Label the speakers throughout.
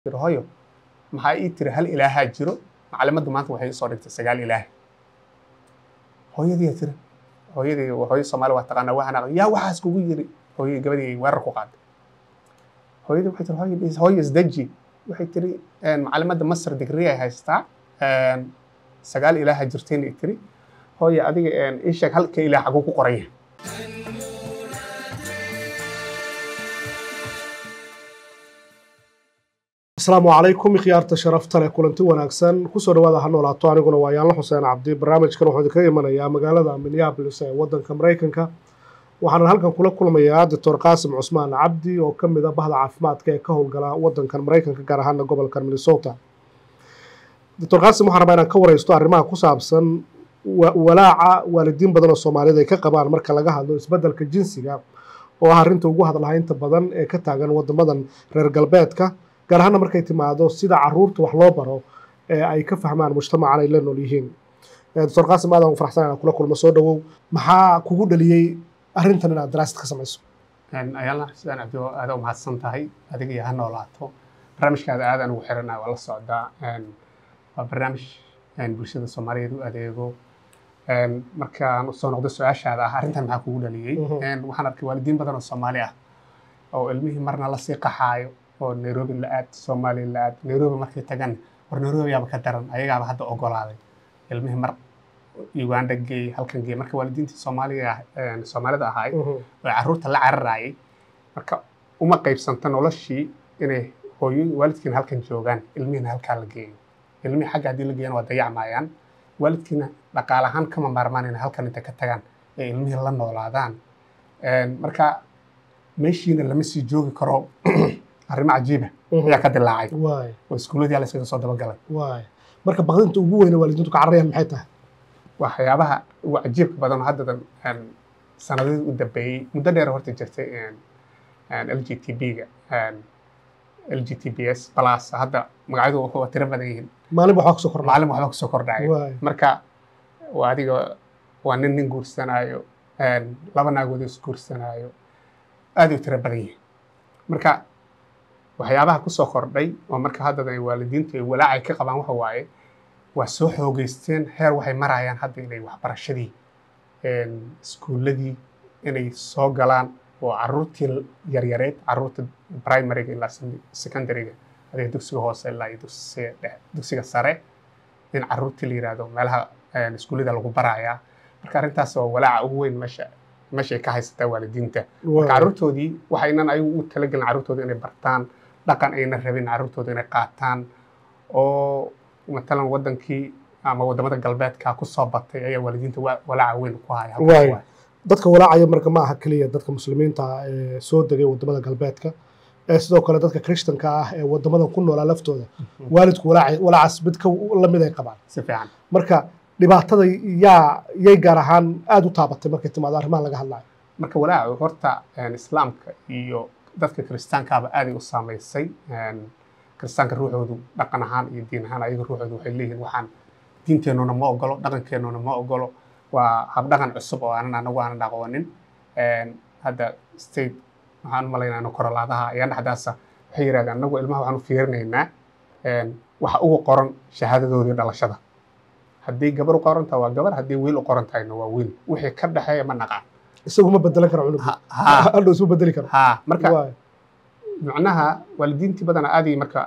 Speaker 1: tiri hooyo maxaa ii tiri hal ilaahaa jiro macalimaddu maanta waxay isoo dhigtay sagaal ilaah hooyadii tiri hooyadii hooyo soomaali waa taqaanaa waa hanaaq yaa waxaas kugu yiri hooyadii gabadii ay weerar ku qaaday hooyadii waxay tiri hooyo hooyo isdeji waxay tiri macalimadda masar digri ay haystaa sagaal ilaaha jirtayna i tiri hooyo adiga ii sheeg halka ilaah xaguu ku qoranya
Speaker 2: asalaamu calaykum ikhyaarta sharafta leh kulanti wanaagsan kusoo dhawaada ha noolaato aniguna waa yaanla xuseen cabdi barnaamijkan wuxuu idinkaga imanayaa magaalada minneapolis ee waddanka maraykanka waxaana halkan kula kulmayaa doctor qaasim cusmaan cabdi oo ka mid a bahda caafimaadka ee ka howlgala waddankan maraykanka gaar ahaana gobolka minnesota doctor qaasim waxaan rabaa inaan ka wareysto arrimaha ku saabsan walaaca waalidiin badan oo soomaaliyed ay ka qabaan marka laga hadlo isbeddelka jinsiga oo ah arrinta ugu hadlahaynta badan ee ka taagan waddamadan reer galbeedka gaar ahaana markay timaado sida caruurta wax loo baro ee ay ka fahmaan mujtamacan ay la nool yihiin doctor qaasim aadaan u faraxsan inaan kula kulmo soo dhawow maxaa kugu dhaliyey arrintan inaad daraasad ka samayso
Speaker 1: ayaala sidaan cabdi aada u mahadsan tahay adiga iyo ha noolaato barnaamijkaada aadaan ugu xiranaa waa la socdaa waa barnaamij bulshada soomaaliyeed u adeego markaan usoo noqdo su-aashaada ah arrintan maxaa kugu dhaliyey waxaan arkay waalidiin badan oo soomaali ah oo ilmihii marna lasii qaxaayo oo nairobi la aad soomaaliya la aad nairobi markay tagan war nairobi yaaba ka daran ayagaaba hadda ogolaaday ilmihii mar uganda geey halkan geey marka waalidiintii soomaaliya soomaalida ahaay oo carruurta la cararayay marka uma qaybsanta noloshii inay hooyo waalidkiina halkan joogaan ilmihiina halkaa la geeyo ilmihii xagga haddii la geeyana waa dayacmayaan waalidkiina dhaqaale ahaan kama maarmaan inay halkan inta ka tagaan ee ilmihii la noolaadaan marka meeshiina lama sii joogi karo arrimo cajiiba ayaa ka dilaacay oo iskuuladii la iskaga soo dabagalay
Speaker 2: marka baqdinta ugu weyne waalidiintu ka cararayaan maxay tahay
Speaker 1: waxyaabaha ugu cajiibka badan oo haddadan sanadadii u dambeeyey muddo dheer horta jirtay l g t b-ga l g t b s plus hadda magacyadu waa tiro badan yihiin
Speaker 2: maalin waxbaa kusoo kordhay
Speaker 1: maalin waxba kusoo kordhaya marka waa adiga waa nin nin guursanaayo laba naagood is guursanaayo aad u tiro badan yihiin marka waxyaabaha kusoo kordhay oo marka haddada waalidiintu ay walaacay ka qabaan waxa waaye waa soo xoogeysteen heer waxay marayaan hadda inay waxbarashadii iskuulladii inay soo galaan oo caruurtii yaryareed caruurta primaryga ilaa secondaryga adiga dugsiga hoose ilaa iyo dugsiga dhexe dugsiga sare in caruurtii la yidhaahdo meelaha iskuullada lagu barayaa marka arrintaas waa walaaca ugu weyn meesha meesha ay ka haysataa waalidiinta marka carruurtoodii waxaynan ayagu u talagelin carruurtooda inay bartaan dhaqan ayna rabin carruurtooda inay qaataan oo matalan wadankii ama wadamada galbeedka ku soo batay ayaa waalidiinta walaaca weyn ku haya
Speaker 2: dadka walaacaya marka ma aha keliya dadka muslimiinta ah ee soo degay wadamada galbeedka ee sidoo kale dadka krishtanka ah ee wadamadan ku noolaa laftooda waalidku walaacaas mid ka lamid ay qabaan
Speaker 1: si fiican
Speaker 2: marka dhibaatada yaa yay gaar ahaan aada u taabatay markay timaado arrimaha laga hadlayo
Speaker 1: marka walaacu horta islaamka iyo dadka kiristaankaaba aaday u saamaysay kiristaanka ruuxoodu dhaqan ahaan iyo diin ahaan ayaga ruuxoodu waxay leeyihiin waxaan diinteennuna ma ogolo dhaqankeennuna ma ogolo waa habdhaqan cusub oo aanan anagu aanan aqoonin hadda state waxaan u malaynaa korolaadaha ayaa dhexdaasa waxay yidhahdeen anagu ilmaha waxaan u fiirinaynaa waxa ugu qoran shahaadadoodii dhalashada haddii gabar u qoran tahay waa gabar haddii wiil u qoran tahayna waa wiil wixii ka dhexeeya ma naqaan
Speaker 2: isagu ma bedelan karo cunug hadhow isma bedeli karo
Speaker 1: ha marka macnaha waalidiintii badana aaday marka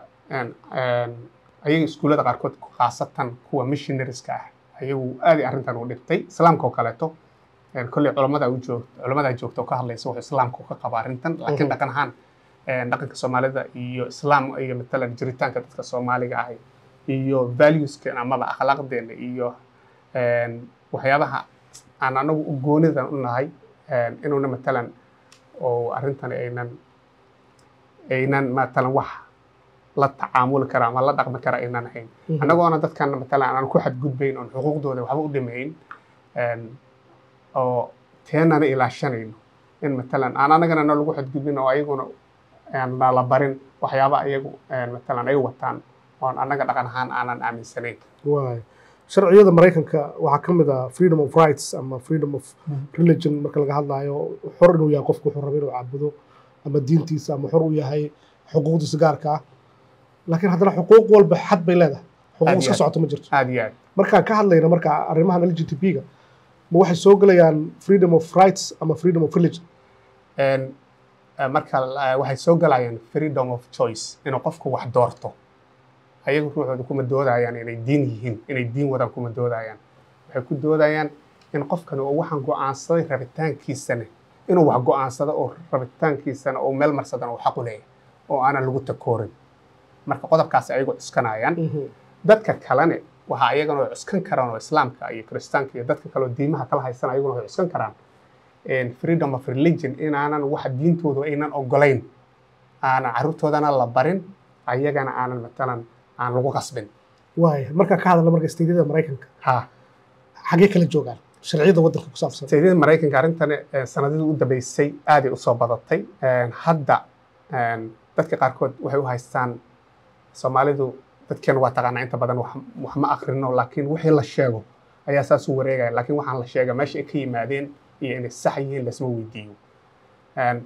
Speaker 1: ayaga iskuullada qaarkood khaasatan kuwa missionarieska ah ayagu aaday arrintan u dhibtay islaamka oo kaleeto kolley culamada u joog culamada joogta oo ka hadlaysa wuxuu islaamka ka qaba arrintan laakiin dhaqan ahaan dhaqanka soomaalida iyo islaam iyo matalan jiritaanka dadka soomaaliga ah iyo valueskeena amaba akhlaaqdeena iyo waxyaabaha aan anagu u goonidan u nahay inuuna matalan oo arrintan aynan aynan matalan wax la tacaamuli kara ama la dhaqmi kara aynan ahayn annagoona dadkan matalan aanan ku xadgudbayn oon xuquuqdooda waxba u dhimayn oo teenana ilaashanayno in matalan aan anagana na lagu xadgudbin oo ayaguna nala barin waxyaaba ayagu matalan ay wataan oon annaga dhaqan ahaan aanan aaminsanayn
Speaker 2: sharciyada maraykanka waxaa ka mid ah freedom of rights ama freedom of religion marka laga hadlayo xor inuu yahay qofku wuxuu raba inuu caabudo ama diintiisa ama xor u yahay xuquuqdiisa gaarka ah laakiin haddana xuquuq walba xad bay leedahay
Speaker 1: Aad
Speaker 2: xuquuq
Speaker 1: iyo
Speaker 2: iska
Speaker 1: aad.
Speaker 2: socoto ma jirto
Speaker 1: aad iyo aad
Speaker 2: markaan ka hadlayna marka arrimahan l g t p-ga ma waxay soo gelayaan freedom of rights ama freedom of religion
Speaker 1: Een, eh, marka eh, waxay soo galayaan freedom of choice inuu qofku wax doorto ayagu ruuxooda kuma doodayaan inay diin yihiin inay diin wadaan kuma doodayaan waxay ku doodayaan in qofkan uu waxaan go'aansaday rabitaankiisana inuu wax go'aansado oo rabitaankiisana uu meel marsadana uu xaq u leeyahay oo aanan lagu takoorin marka qodobkaasi ayagu cuskanayaan dadka kalene waxa ayagana way cuskan karaan oo islaamka iyo kiristaanka iyo dadka kale oo diimaha kala haysan ayaguna way cuskan karaan een, freedom of religion inaanan waxa diintoodu aynan ogolayn aanan carruurtoodana la barin ayagana aanan matalan aan lagu qasbin
Speaker 2: waaya markaan ka hadalna marka isteydyada maraykanka
Speaker 1: ha
Speaker 2: xaggee kala joogaan sharciyada waddanka ku saabsan
Speaker 1: sayidada maraykanka arrintan eh, sanadihii u dambeysay aaday u soo badatay Een, hadda een, dadka qaarkood waxay u haystaan soomaalidu dadkeenu waa taqaanaa inta badan wax wax ma akrino laakiin wixii la sheego ayaa saas u wareegaya laakiin waxaan la sheega meesha ay ka yimaadeen iyo inay sax yihiin lasma weydiiyo Een,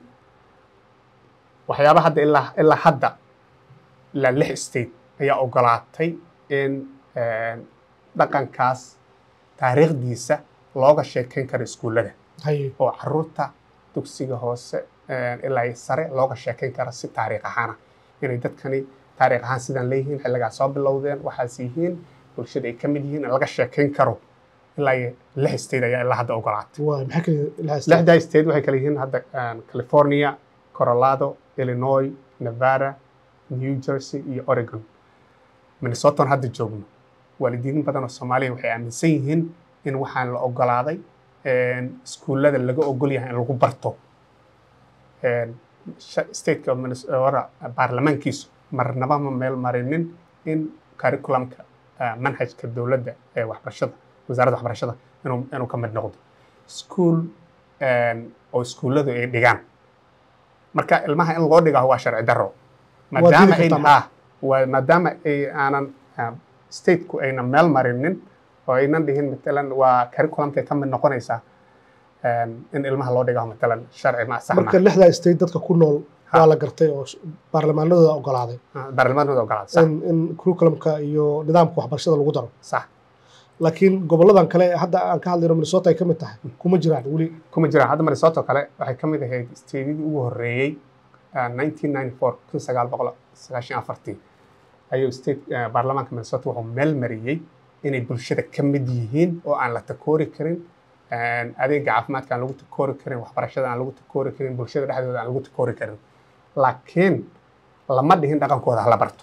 Speaker 1: waxyaaba hadda ilaa ilaa hadda ilaa lix state ayaa ogolaatay in een, dhaqankaas taariikhdiisa looga sheekeyn karo iskuullada
Speaker 2: haye
Speaker 1: oo caruurta dugsiga hoose een, ilaa iyo sare looga sheekeyn karo si taariikh ahaana inay dadkani taariikh ahaan sidaan leeyihiin xilligaa soo bilowdeen waxaas yihiin bulshada ay ka mid yihiin in laga sheekeyn karo ilaa iyo lix state ayaa ilaa hadda ogolaatay
Speaker 2: waaya maxaa kala ilaha
Speaker 1: lixdaa state waxay kala yihiin hadda een, california colorado illinois nevada new jersey iyo oregon minnesotan hadda joogno waalidiin badan oo soomaaliya waxay aaminsan yihiin in waxaan la ogolaaday een, iskuullada laga ogol yahay in lagu barto Een, sha- stateka minnesota baarlamaankiisu marnaba ma meel marinin in curriculumka ah, manhajka dowladda ee waxbarashada wasaaradda waxbarashada inuu inuu ka mid noqdo school een, oo iskuulladu ay dhigaan marka ilmaha in loo dhigaa waa sharci darro maadaama ay
Speaker 2: kartaa marka.
Speaker 1: ah waa maadaama ay aanan ah, stateku aynan meel marinin oo aynan dhihin matalan waa curriculumkay ka mid noqonaysaa een, in ilmaha loo dhigaa matalan sharci ma sax
Speaker 2: marka
Speaker 1: ma
Speaker 2: lixdaa state dadka ku nool
Speaker 1: Ha.
Speaker 2: waa la gartay oo sh- baarlamaanadooda ogolaaday
Speaker 1: baarlamaanooda ogolaada sax
Speaker 2: in in curriculumka iyo nidaamka waxbarashada lagu daro
Speaker 1: sax
Speaker 2: laakiin goboladan kale ee hadda aan ka hadlayno minnesota ay ka mid tahay kuma jiraan weli
Speaker 1: kuma jiraan hadda minnesota kale waxay ka mid ahayd steedidii ugu horreeyey ah, 1994 kun sagaal boqol sagaashan afartii ayuu state ah, baarlamaanka minnesota wuxuu meel mariyey inay bulshada ka mid yihiin oo aan la takoori karin een, adeega caafimaadka aan lagu takoori karin waxbarashada aan lagu takoori karin bulshada dhexdooda aan lagu takoori karin laakiin lama dhihin dhaqankooda hala barto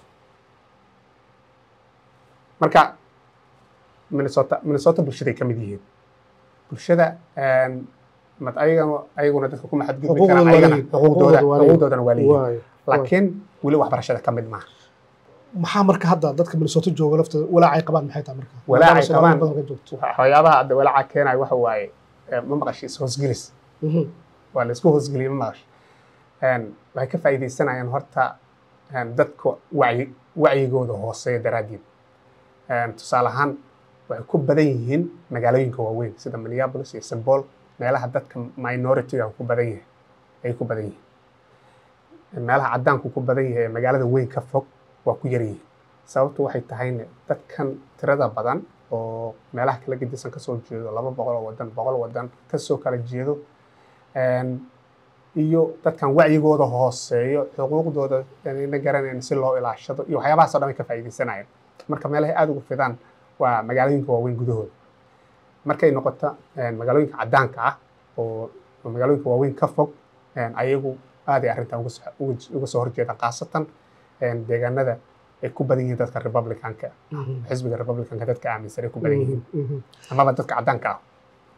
Speaker 1: marka minnesota minnesota bulshaday ka mid yihiin bulshada een, mad ayagana ayaguna dadka kuma xadgudbi
Speaker 2: Xuquuqdooda
Speaker 1: karaan
Speaker 2: waa
Speaker 1: ayagana
Speaker 2: leeyihiin.
Speaker 1: xuquuqdooda
Speaker 2: Xuquuqdooda waa leeyihiin.
Speaker 1: xuquuqdoodana waa leeyihiin
Speaker 2: waayo
Speaker 1: laakiin weli waxbarashada ka mid maaha
Speaker 2: maxaa marka hadda dadka minnesota jooga laftooda walaacay qabaan maxay tahay marka
Speaker 1: Walaacay
Speaker 2: Maadaama Soomaali
Speaker 1: qabaan.
Speaker 2: badan ka joogto
Speaker 1: waxyaabaha hadda walaaca keenaya waxa waaye eh, ma maqashay is-hoosgelis
Speaker 2: Mhm.
Speaker 1: waa la isku hoosgeliyey ma maqashay Een, waxay ka faa'iidaysanayaan horta een, dadka wacyi wacyigooda hooseeya daraaddeed Een, tusaale ahaan waxay ku badan yihiin magaalooyinka waaweyn sida minneapolis iyo st paul meelaha dadka minority-ga ku badan yahay ay ku badan yihiin meelaha caddaanku ku badan yahay ee magaalada weyn ka fog waa ku yar yihiin sababtu waxay tahayne dadkan tirada badan oo meelaha kala gedisan kasoo jeedo laba boqol oo wadan boqol wadan kasoo kala jeedo Een, iyo dadkan wacyigooda hooseeyo xuquuqdooda ayna garanayn si loo ilaashado iyo waxyaabahaasoo dhan ay ka faa'iidaysanayaan marka meelahay aada ugu fidaan waa magaalooyinka waaweyn gudahooda markay noqoto een, magaalooyinka caddaanka ah oo oo magaalooyinka waaweyn ka fog een, ayagu aaday arrintan uga soo- uga- uga soo horjeedaan khaasatan een, deegaanada ay ku badan yihiin dadka republicanka
Speaker 2: Mhm.
Speaker 1: xisbiga republicanka dadka aaminsan ay ku badan yihiin
Speaker 2: Mhm.
Speaker 1: amaba dadka caddaanka ah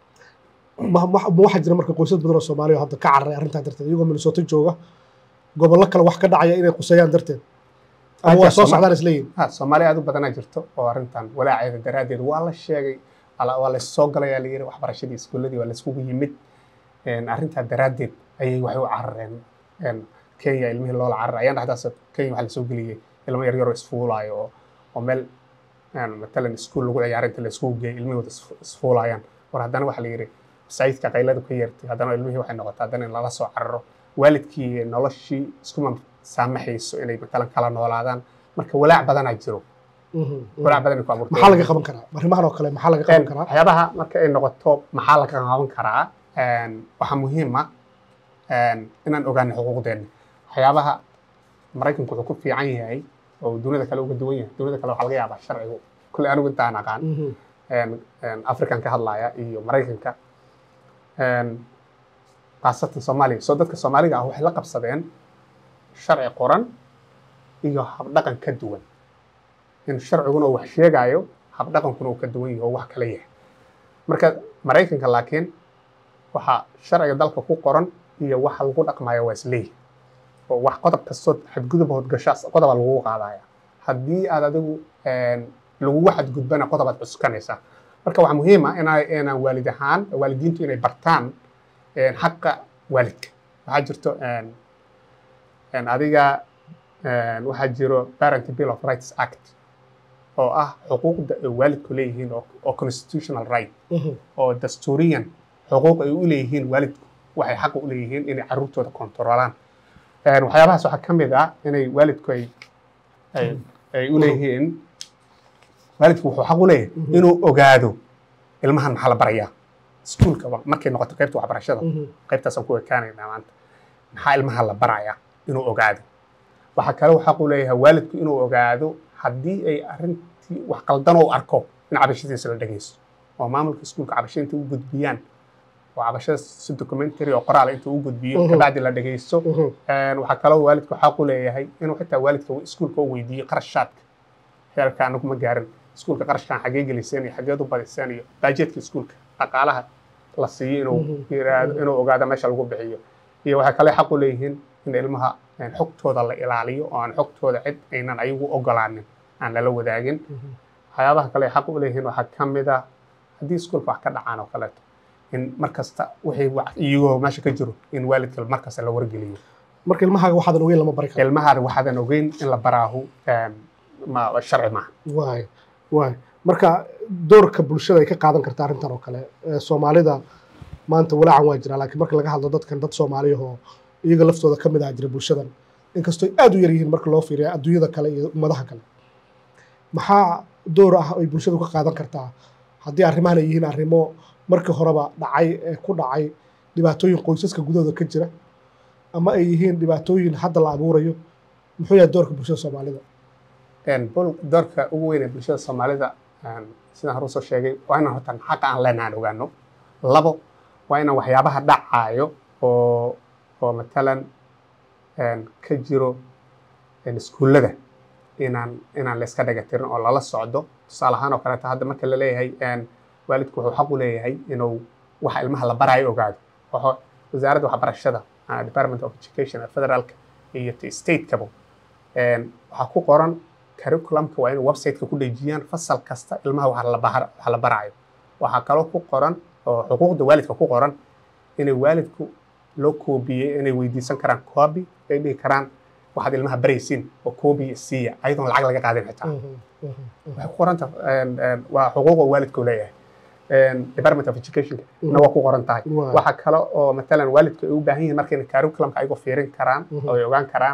Speaker 2: ma ma- ma waxaa jira marka qoysas badan oo soomaaliya oo hadda ka cararay arrintaa darteed iyagoo minnesota jooga gobollo kale wax ka dhacaya inay quseeyaan darteed ama waa
Speaker 1: Aja,
Speaker 2: soo
Speaker 1: Sooma-
Speaker 2: socdaan isleeyihin
Speaker 1: ha soomaali aad u badanaa jirto oo arrintan walaaceeda daraaddeed waa la sheegay ala- waa la soo galayaa la yidhi waxbarashadii iskuuladii waa la iskugu yimid Een, arrintaa daraaddeed ayay waxay u carareen Een, kenya ilmihii loola cararay ayaan dhexdaas kenya waxaa la soo geliyey ilmo yar yaroo isfuulaayo oo oo meel een, matalan iskuul lagu ciyaaro inta la iskugu geeyay ilmihooda isfu- isfuulayaan war haddana waxaa la yidhi masaajidka qayladu ka yeertay haddana ilmihii waxay noqotay haddana in lala soo cararo waalidkii noloshii iskuma saamaxayso inay matalan kala noolaadaan marka walaac badanaa jiro walaac badan ay ku abuurtay
Speaker 2: maxaa laga qaban karaa arrimahan oo kale maxaa laga qaban karaa
Speaker 1: waxyaabaha marka ay noqoto maxaa laga qaban karaa waxaa muhiim ah inaan ogaano xuquuqdeena waxyaabaha maraykanku wuxuu ku fiican yahay oo dunida kale uga duwan yahay dunida kale waxaa laga yaabaa sharcigu kulley anigu intaan aqaan african ka hadlaya iyo maraykanka khaasatan soomaaliya soo dadka soomaaliga ah waxay la qabsadeen sharci qoran iyo habdhaqan ka duwan in sharciguna uu wax sheegaayo habdhaqankuna uu ka duwan yahay oo wax kala yahay marka maraykanka laakiin waxaa sharciga dalka ku qoran iyo waxa lagu dhaqmayo waa isleeyahay oo wax qodob kastoo xadgudub hodgashaas qodoba lagugu qaadaya haddii aad adigu lagugu xadgudbana qodobaad cuskanaysaa marka waxaa muhiim ah inaa inaan waalid ahaan waalidiintu inay bartaan xaqa waalidka waxaa jirto adiga waxaa jiro parent bill of rights act oo ah xuquuqda ay waalidku leeyihiin oo constitutional right oo dastuuriyan xuquuq ay u leeyihiin waalidku waxay xaq u leeyihiin inay carruurtooda kontrolaan waxyaabahaas waxaa ka mid ah inay waalidku ay ay u leeyihiin waalidku wuxuu xaq u leeyahay inuu ogaado ilmahan maxaa la barayaa iskuulka markay noqoto qaybta waxbarashada qaybtaasaan ku ekaanaynaa maanta maxaa ilmaha la barayaa inuu ogaado waxaa kale uu xaq u leeyahay waalidku inuu ogaado haddii ay arrintii wax qaldan oo arko in cabashadiisa la dhegeysto oo maamulka iskuulka cabashada inta u gudbiyaan oo cabashada si documentary oo qoraal inta u gudbiyo kabacdi la dhegeysto waxaa kaloo waalidku xaq u leeyahay inuu xitaa waalidka iskuulka u weydiiyo qarashaadka heerka anagu ma gaarin iskuulka qarashkan xagee geliseen iyo xageed u badiseen iyo baajeedka iskuulka dhaqaalaha la siiyo inuu yiraahdo inuu ogaado meesha lagu bixiyo iyo waxay kale xaq u leeyihiin in ilmaha xogtooda la ilaaliyo oo aan xogtooda cid aynan ayagu ogolaanin aan lala wadaagin waxyaabaha kale xaq u leeyihiin waxaa ka mid ah haddii iskuulka wax ka dhacaan oo kaleeto in markasta wixii iyagoo meesha ka jiro in waalidka markasta la wargeliyo
Speaker 2: marka ilmahaaga waxaadan ogeyn lama bari karo
Speaker 1: ilmahaada waxaadan ogeyn in la baraahu ma sharci maaha
Speaker 2: waay waay marka doorka bulshada ay ka qaadan karta arrintan oo kale soomaalida maanta walaacan waa jira laakiin marka laga hadlo dadkan dad soomaaliyahoo iyaga laftooda ka mid ah jira bulshadan inkastoo aad u yar yihiin marka loo fiiriya adduunyada kale iyo ummadaha kale maxaa door ah ay bulshadu ka qaadan kartaa haddii arrimahan ay yihiin arrimo markii horeba dhacay ee ku dhacay dhibaatooyin qoysaska gudahooda ka jira ama ay yihiin dhibaatooyin hadda la abuurayo muxuu yahay doorka bulshada soomaalida
Speaker 1: doorka ugu weyn ee bulshada soomaalida sidaan hore usoo sheegay waa inaan horta xaqa aan leenahan ogaano labo waa inaan waxyaabaha dhacaayo oo oo matalan ka jiro iskuullada inaan inaan layska dhagatirin oo lala socdo tusaale ahaan oo kaleeto hadda marka la leeyahay waalidku wuxuu xaq u leeyahay inuu waxa ilmaha la baraayo ogaado wasaaradda waxbarashada department of education ee federaalka iyo stateskaba waxaa ku qoran curriculumka waa inay websiteka ku dhejiyaan fasal kasta ilmaha waxa la baraayo waxaa kaloo ku qoran oo xuquuqda waalidka ku qoran inay waalidku loo koobiyey inay weydiisan karaan copy ay dhihi karaan waxaad ilmaha baraysiin oo copy siiya ayadoon lacag laga qaadin xitaa waxay ku qoranta waa xuquuqa waalidku leeyahay department of education na waa ku qoran tahay waxaa kale oo matalan waalidku ay u baahan yihiin marka inay curriculumka ayagoo fiirin karaan oo ay ogaan karaan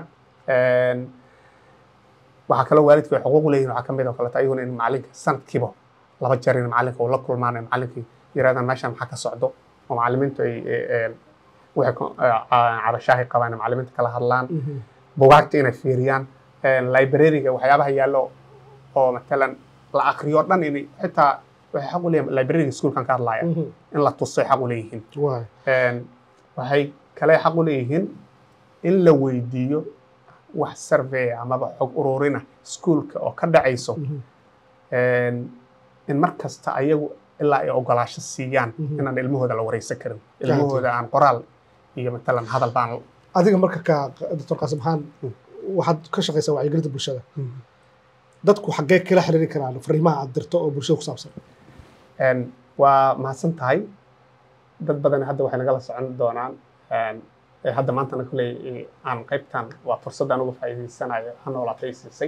Speaker 1: waxaa kaloo waalidku ay xuquuq leeyihin waxaa kamid oo kaleeto ayaguna in macalinka sanadkiiba laba jeer in macalinka uu la kulmaan macalinkii yirahdaan meeshan maxaa ka socdo oo macalimiintu ay waxay cabashaahay qabaan macalimiinta kala hadlaan bugaagta inay fiiriyaan librariga waxyaabaha yaallo oo matalan la akriyo dhan in xitaa waxay xaq u leeyihin librariga iskuulkan ka hadlaya in la tusay xaq u leeyihiin waxay kale xaq u leeyihiin in la weydiiyo wax survey amaba xog ururina iskuulka oo ka dhacayso in mar kasta ayagu ilaa ay ogolaasho siiyaan inaan ilmahooda la wareysan karin ilmahooda aan qoraal iyo matalan hadal baan
Speaker 2: adiga marka ka doctor qaasim xaan waxaad ka shaqaysaa wacyigelinta bulshada dadku xaggee kala xiriiri karaan fariimaha aad dirto oo bulshada ku saabsan
Speaker 1: waa mahadsan tahay dad badan hadda waxay nagala socon doonaan hadda maantana kuley aan qaybtan waa fursaddan uga faa'iidaysanayo ha noolaatay siisay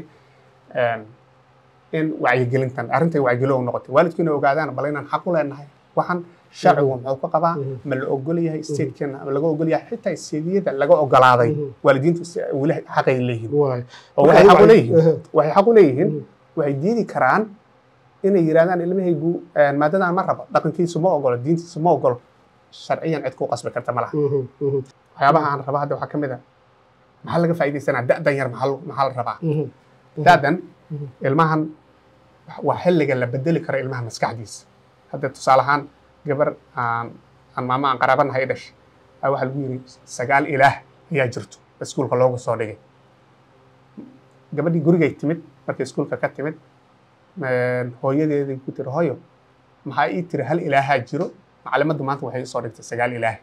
Speaker 1: in wacyigelintan arrintan wacyigelin u noqotay waalidku inay ogaadaan bal inaan xaq u leenahay waxaan sharcigu muxuu ka qabaa
Speaker 2: Mhm.
Speaker 1: ma la ogol yahay statekeena ma laga ogol yahay xitaa steediyada laga ogolaaday
Speaker 2: Mhm.
Speaker 1: waalidiintu si ay weli xaqay leeyihiin
Speaker 2: waay
Speaker 1: oo waxay xaq u
Speaker 2: Marka
Speaker 1: leeyihiin
Speaker 2: ayagu-
Speaker 1: waxay xaq u leeyihiin
Speaker 2: Mhm.
Speaker 1: waxay diidi karaan inay yidhahdaan ilmahaygu een, maadadan ma rabo dhaqankiisu ma ogolo diintiisu ma ogolo sharciyan cid ku qasbi karta ma laha
Speaker 2: Mhm, mhm,
Speaker 1: waxyaabaha aan raba hadda waxaa ka mid a maxaa laga faa'iidaysanaa da'dan yar maxaa lo- maxaa la rabaa
Speaker 2: mhm.
Speaker 1: da'dan
Speaker 2: Mhm.
Speaker 1: ilmahan waa xilliga la bedeli karo ilmaha maskaxdiisa hadda tusaale ahaan gabar aan aan maamo aan qaraabanahay i dhashay ayaa waxaa lagu yidhi sagaal ilaah ayaa jirto iskuulka loogu soo dhigay gabadhii gurigay timid markay iskuulka ka timid een, hooyadeeday ku tiri hooyo maxaa ii tiri hal ilaahaa jiro macalimaddu maanta waxay isoo dhigtay sagaal ilaah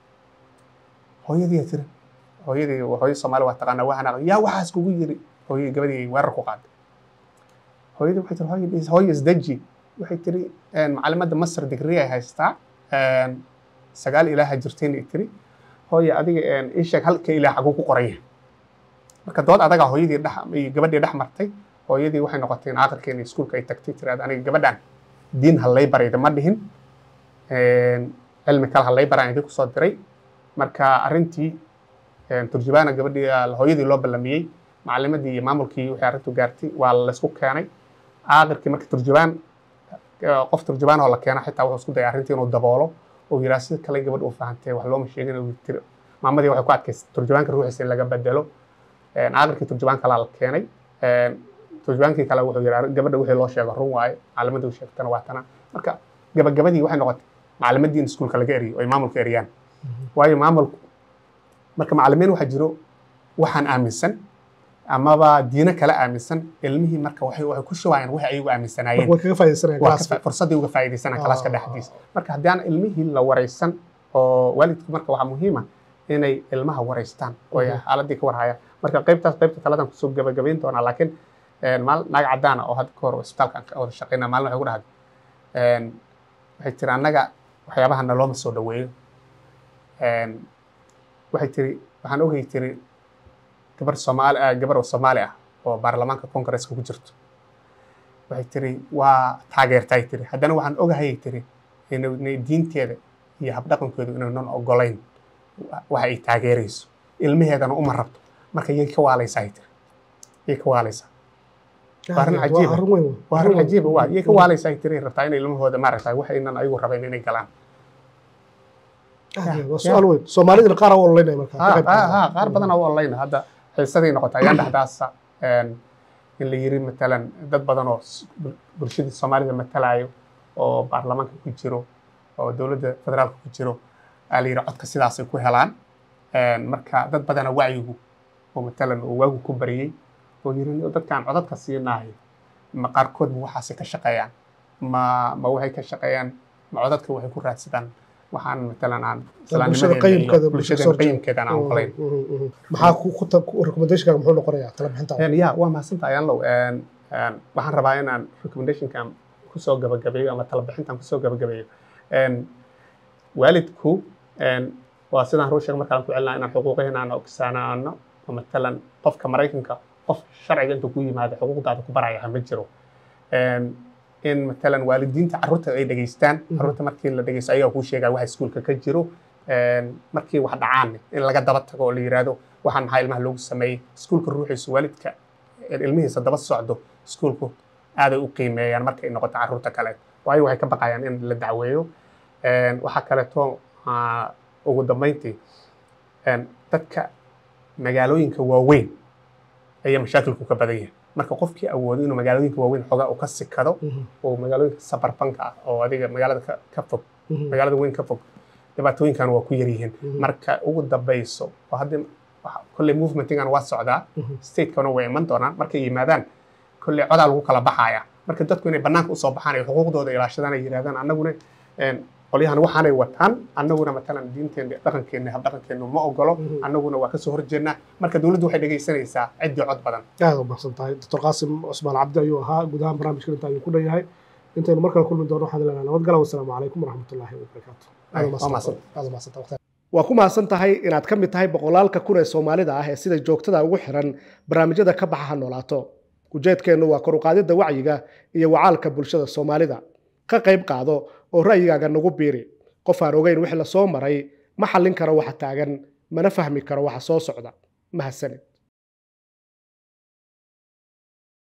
Speaker 1: hooyadii tiri hooyadii hooyo soomaali waa taqaanaa waxaan aqaan yaa waxaas kugu yiri hooyadii gabadhii ay weerar ku qaaday hooyadii waxay tiri hooyo is- hooyo isdeji waxay tiri een, macalimadda masar digri ay haystaa een, sagaal ilaaha jirtayna ay tiri hooyo adiga een, ii sheeg halka ilaah xaguu ku qoran yahay marka dood adagaa hooyadii dhex iyo gabadhii dhex martay hooyadii waxay noqotay in aakhirkeena iskuulka ay tagtay tiraad aniga gabadhan diin ha lay barayda ma dhihin een, cilmi kale ha lay baraan idinku soo diray marka arrintii een, turjubaana gabadhii ah, hooyadii loo ballamiyey macalimadii iyo maamulkii wixii arrintu gaartay waa laysku keenay aakhirkii marka turjubaan eh, qof turjubaan oo la keena xitaa wuxuu isku dayay arrintii inuu daboolo oo yiraa sida kale gabadh uu fahantay wax looma sheegin uu tiri maamadii waxay ku adkaysay turjubaanka ruuxiisa in laga bedelo een, aakhirkii turjubaan kalaa la keenay een, turjubaankii kale wuxuu yiraa gabadha wixii loo sheego run waaye macalimadii uu sheegtana waa tana marka gabagabadii waxay noqotay macalimadii in iskuulka laga eriyo oo ay maamulka eriyaan waayo maamulku marka macalimiin waxaa jiro waxaan aaminsan amaba diino kale aaminsan ilmihii marka waxay waxay ku shubayaan waxay ayagu aaminsanaayeen
Speaker 2: way kaga faa'iidaysanayaan
Speaker 1: waa ka
Speaker 2: galaaska
Speaker 1: fa- fursaddii uga faa'iidaysanaa kalaaska
Speaker 2: Ah.
Speaker 1: dhexdiisa marka haddii aan ilmihii la waraysan oo waalidku marka waxaa muhiima inay ilmaha waraystaan oo ay
Speaker 2: Mhm.
Speaker 1: xaaladii ka warhayaan marka qaybtaas qaybta taladan kusoo gabagabayn doonaa laakiin een, maal naag cadaan ah oo hadda ka hor isbitaalka aan ka wada shaqaynaa maalin waxay ku dhahday een, waxay tiri annaga waxyaabaha nalooma soo dhaweeyo Een, waxay tiri waxaan ogay tiri gabar soomaali ah gabar oo soomaali ah oo baarlamaanka kongareeska ku jirto waxay tiri waa taageertay tiri haddana waxaan ogahayay tiri inuu- inay diinteeda iyo habdhaqankeedu inaynan ogolayn waxa ay taageerayso ilmaheedana uma rabto marka yay ka waalaysaa tiri yay ka waalaysaa waa arrin cajiib ah.
Speaker 2: arrin weyn wey.
Speaker 1: waa arrin
Speaker 2: weyn.
Speaker 1: cajiiba waa yay ka waalaysaa ay tiri rabtaa inay ilmahooda maaragtay wax aynan ayagu rabayn inay galaan
Speaker 2: Ah, waa su-aal weyn soomaalidina qaar aa u ololeynaya marka ka
Speaker 1: ha
Speaker 2: qayb
Speaker 1: ha
Speaker 2: qaadana.
Speaker 1: ha qaar badan oo online hadda xiisaday noqotay ayaan dhexdaasa een, in la yiri matalan dad badan oo s- bul- bulshadii soomaalida matalayo oo baarlamaanka ku jiro oo dowladda federaalka ku jiro aa la yiri codka sidaasay ku helaan Een, marka dad badana wacyigu oo matalan uu waagu ku bariyey oo yiri dadkaan codadka siinahay ma qaarkood ma waxaasay ka shaqeeyaan ma ma waxay ka shaqeeyaan ma codadka waxay ku raadsadaan waxaan matalan aan
Speaker 2: bulshada
Speaker 1: islaamnimadeena iyo
Speaker 2: qayimkeeda, bulshada
Speaker 1: bulshada
Speaker 2: soo horjeeda.
Speaker 1: qayimkeeda aan ogolayn
Speaker 2: Mhm, mhm. maxaa ku ku ta- ku- recommendationkaaga muxuu noqonayaa tala bixintaada
Speaker 1: Een, ya waa mahadsantahay ayaanlow Een, een, waxaan rabaa inaan recommendationkan kusoo gabagabeeyo ama talabixintan kusoo gabagabeeyo Een, waalidku een, waa sidaan ruu sheegay markaan ku celinaa inaan xuquuqaheena aan ogsaanaano oo matalan qofka maraykanka qof sharciga intuu ku yimaado xuquuqdaada ku baraya ma jiro Een, in matalan waalidiinta carruurta ay dhegeystaan
Speaker 2: Mhm.
Speaker 1: carruurta markii la dhegeysto ayagaa kuu sheegaya waxa iskuulka ka jiro Een, markii wax dhacaan in laga daba tago oo la yiraahdo waxaan maxaa ilmaha loogu sameeyey iskuulka ruuxiisu waalidka ilmihiisa daba socdo iskuulku aaday u qiimeeyaan markay noqoto carruurta kale waayo waxay ka baqayaan in la dacweeyo Een, waxaa kaleeto ah, ugu dambeyntii een, dadka magaalooyinka waaweyn ayaa mashaakilku ka badan yahay marka qofkii awoodo inuu magaalooyinka waaweyn xoogaa uu ka sikado
Speaker 2: Mhm,
Speaker 1: oo magaalooyinka sabarbanka ah oo adiga magaalada ka, ka fog
Speaker 2: mhm,
Speaker 1: magaalada weyn ka fog dhibaatooyinkan waa ku yar yihiin
Speaker 2: mhm,
Speaker 1: marka ugu dambeyso oo haddii waxa- kolley movementingan waa socdaa
Speaker 2: mhm.
Speaker 1: statekana way iman doonaan markay yimaadaan kolley codaa lagu kala baxaya marka dadku inay banaanka usoo baxaan ay xuquuqdooda ilaashadaan ay yidhahdaan annaguna een, qolyahan waxaanay wataan annaguna matalan diinteena dhaqankeena habdhaqankeenu ma ogolo
Speaker 2: Mhm.
Speaker 1: annaguna waa kasoo horjeednaa marka dowladdu waxay dhegaysanaysaa ciddii cod badan
Speaker 2: aad u mahadsan tahay doctor qaasim cusmaan cabdi ayuu ahaa guud ahaan barnaamijkan inta ayuu ku dhan yahay intaynu mar kale kulmi doono waxaan leenahay nabadgala wasalaamu calaykum waraxmatullaahi wabarakaatu Aad u
Speaker 1: Waa mahadsan.
Speaker 2: aad u mahadsan tahay waqtiga. waa ku mahadsan tahay inaad ka mid tahay boqolaalka kun ee soomaalida ah ee sida joogtada ugu xiran barnaamijyada ka baxa ha noolaato ujeedkeennu waa kor u qaadidda wacyiga iyo wacaalka bulshada soomaalida ka qayb qaado oo ra'yigaaga nagu biiri qof aan ogeyn wixii lasoo maray ma xallin karo waxa taagan mana fahmi karo waxa soo socda mahadsanid